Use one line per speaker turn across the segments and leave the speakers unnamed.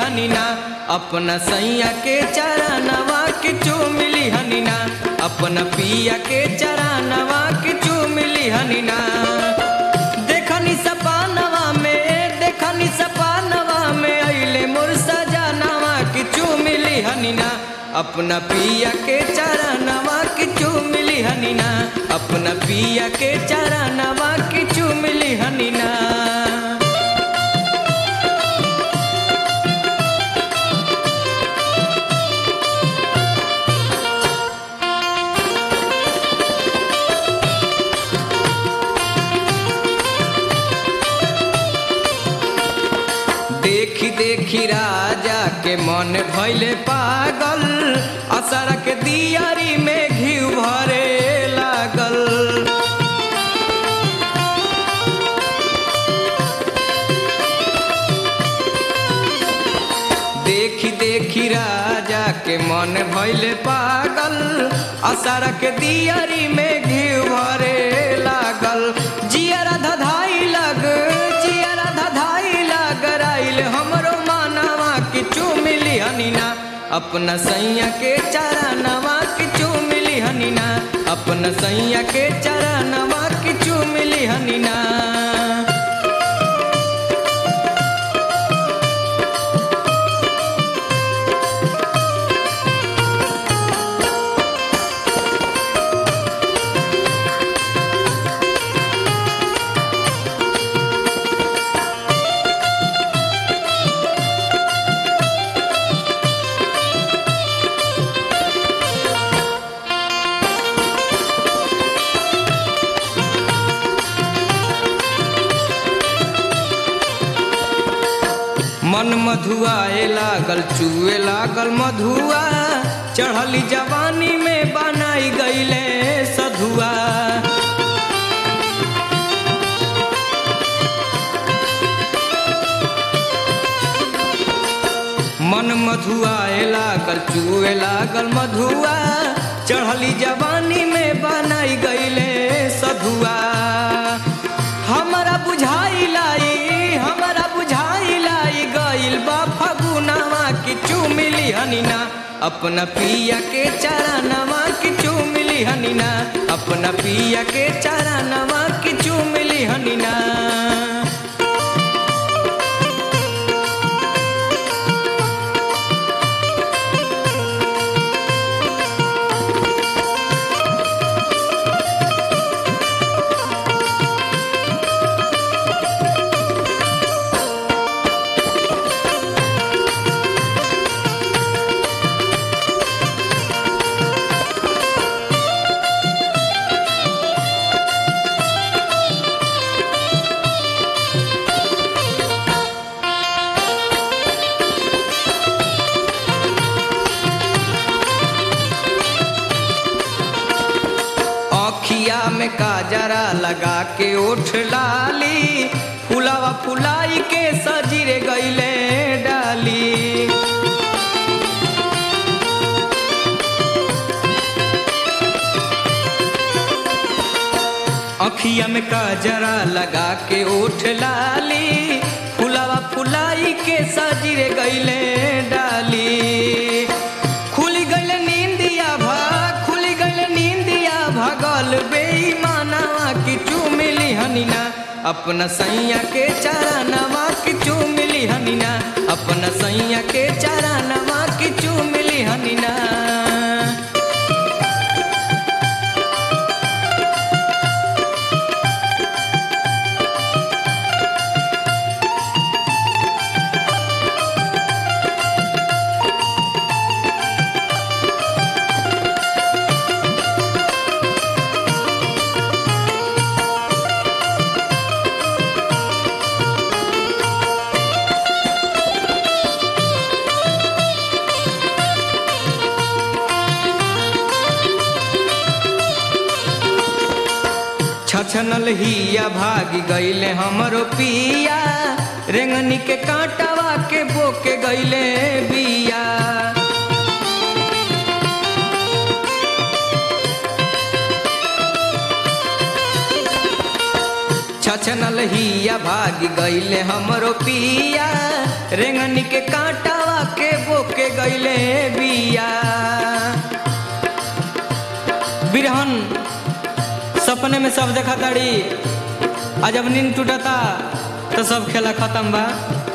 हनीना अपना सैया के चरणवा के चूमिली हनीना अपना पिया के चरणवा के चूमिली हनीना देखनी सपानवा में देखनी सपानवा में अइले मोर सजनवा के चूमिली हनीना अपना पिया के चरणवा के चूमिली हनीना अपना पिया के चरणवा के चूमिली हनीना देखी देखी राजा के मन भैले पागल असर के दियारी में घी भरे लागल देखी देखी राजा के मन भैले पागल असर के दियारी में घी भरे लागल जियरा धधाई लग जियरा धधाई लग राइल हमरो मानवा के चूमिली हनीना अपना सैया के चरणवा के चूमिली हनीना अपना सैया के चरणवा के चूमिली हनीना मन मधुआए लागल चुए लागल मधुआ चढ़ली जवानी में बनाई गईले सधुआ मन मधुआए लागल चुए लागल मधुआ चढ़ली जवानी में बनाई गईले सधुआ हमारा बुझाई लाई हमारा बुझाई लाई गइल बा फगुनवा की चुमिली हनीना अपना पिया के चरणवा की चुमिली हनीना अपना पिया के चरणवा की चुमिली हनीना अखिया में काजरा लगा के ओठ लाली फुलावा फुलाई के सजीरे गईले डाली अखिया में काजरा लगा के ओठ लाली फुलावा फुलाई के सजीरे गईले डाली खुली गईल नींदिया भा खुली गईल नींदिया भगल बेईमानवा की चुमिली हनीना अपना सैया के चरणवा की चुमिली हनीना अपना सैया के चरणवा की चुमिली हनीना छछनल हिया भागी गईले हमरो पिया रेंगनी के कांटावा के बोके गईले बिया छछनल हिया भागी गईले हमरो पिया रेंगनी के कांटावा के बोके गईले बिया बिरहन सपने में सब देखा ताड़ी आ जब नींद टूटता तो सब खेला खत्म बा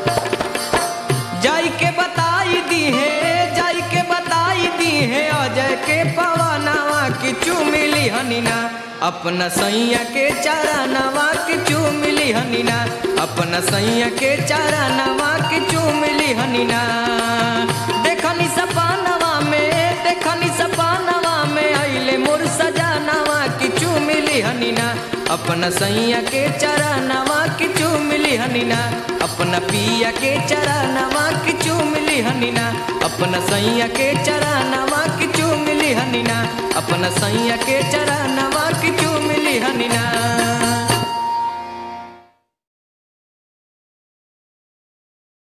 जाई के बताई दी है जाई के बताई दी है अजय के पवनवा की चुमिली हनीना अपना सैया के चारा नवा की चुमिली हनीना अपना सैया के चारा नवा की चुमिली हनीना देखनी सपानवा में देखनी सपानवा में आइले मोर सजानवा की चुमिली हनीना अपना सैया के चारा नवा की चुमिली हनीना अपना पिया के चारा नवा की चुमिली हनीना अपना सैया के चारा नवा की चुमिली हनीना अपना सैया के चारा नवा की चुमिली हनीना